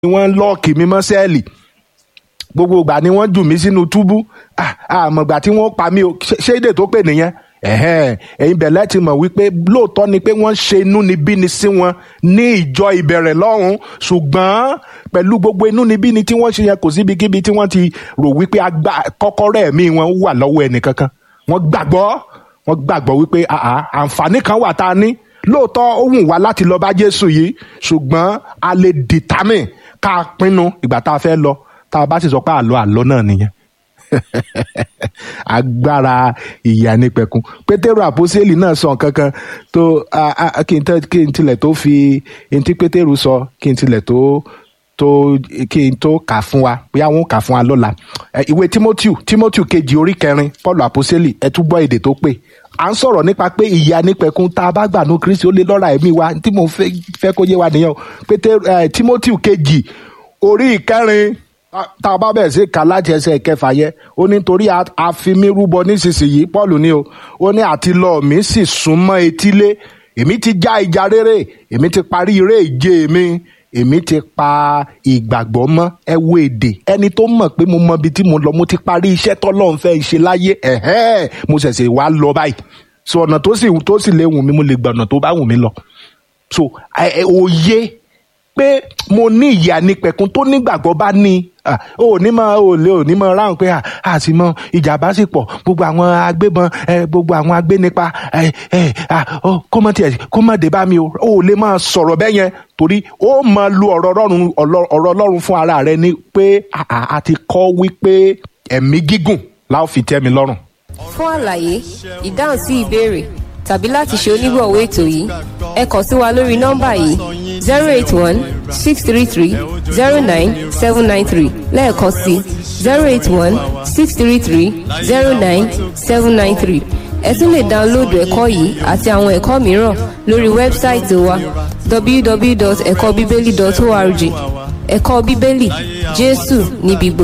wọ́n lọ́ọ̀kì mi mọ́ sẹ́ẹ̀lì gbogbo ìgbà ni wọ́n jù mí sínú túbú àmọ̀gbà tí wọ́n pa mí o ṣé èdè tó pè nìyẹn ẹ̀yin bẹ̀lẹ́ ti mọ̀ wípé lóòótọ́ ni pé wọ́n ṣe inúnibíni sí wọn ní ìjọ ìbẹ̀rẹ̀ lọ́hùn ṣùgbọ́n pẹ̀lú gbogbo inúnibíni tí wọ́n ṣe yẹn kò síbikíbi tí wọ́n ti rò wípé kọ́kọ́rọ́ ẹ̀mí wọn wà lọ́wọ́ ẹnìkankan wọ́n gbàgbọ́ wọ́n gbàgbọ́ wípé àǹfààní kan wà tá a ní lóòótọ́ ó wù wá láti lọ bá Jésù yìí ṣùgbọ́n a lè determine ká pinnu ìgbà tá a fẹ́ lọ tá a bá sì sọ pé àlọ́ àlọ́ náà nìyẹn agbára ìyá nípẹ̀kun pétérù àpọ́sẹ́lì náà sọ nǹkan kan tó kí n tilẹ̀ tó fi ntí pétérù sọ kí n tilẹ̀ tó tó kí n tó kà fún wa bóyá wọn kà fún wa lọ́la ìwé timoteo timoteo kejì orí kẹrin paul àpọ́sẹ́lì ẹ tún gbọ́ èdè tó pé à ń sọ̀rọ̀ nípa pé ìyá nípẹ̀kun tá a bá gbà ní kristi ó lè lọ́ra ẹ̀mí wa tí mo fẹ́ kó yé wa nìyẹn o pétérù timoteo kejì orí ìkẹrin tá a bá bẹ̀rẹ̀ sí ká láti ẹsẹ̀ kẹfà yẹ ó ní torí a fi mí rúbọ nísinsìnyí Paul ní o ó ní àti lọ mi sì súnmọ́ etílé èmi ti já ìjà rere èmi ti parí eré ìje mi èmi ti pa ìgbàgbọ́ mọ́ ẹ wo èdè ẹni tó mọ̀ pé mo mọ ibi tí mo lọ mo ti parí iṣẹ́ tọ́lọ́run fẹ́ ṣe láyé ẹ̀hẹ́ mo ṣẹ̀ṣẹ̀ wá lọ báyìí so ọ̀nà tó sì tó sì lè wù mí mo lè gbà ọ̀nà tó bá wù mí lọ so òye pé mo ní ìyá nípẹ̀kun tó nígbàgbọ́ bá ní ò ní mọ ò lè ò ní mọ ráhùn pé àti mọ ìjàmbá sì pọ̀ gbogbo àwọn agbébọn gbogbo àwọn agbénipa kó mọ tiẹ̀ kó mọ dé bá mi o ò lè máa sọ̀rọ̀ bẹ́ẹ̀ yẹn torí ó máa lu ọ̀rọ̀ ọlọ́run ọ̀rọ̀ ọlọ́run fún ara rẹ ni pé a ti kọ́ wípé ẹ̀mí gígùn láò fi tẹ́ mi lọ́rùn. fún àlàyé ìdáhùn sí ìbéèrè tàbí láti ṣe onígbọ̀wọ́ ètò yìí ẹ kàn sí wa lórí nọ́mbà yìí zero eight one six three three zero nine seven nine three lẹ́ẹ̀kan sí zero eight one six three three zero nine seven nine three ẹ tún lè dáńlóòdù ẹ̀kọ́ yìí àti àwọn ẹ̀kọ́ mìíràn lórí wẹ́bsáìtì wa www.ẹ̀kọ́bíbélì.org ẹ̀kọ́ bíbélì jésù níbi gbogbo.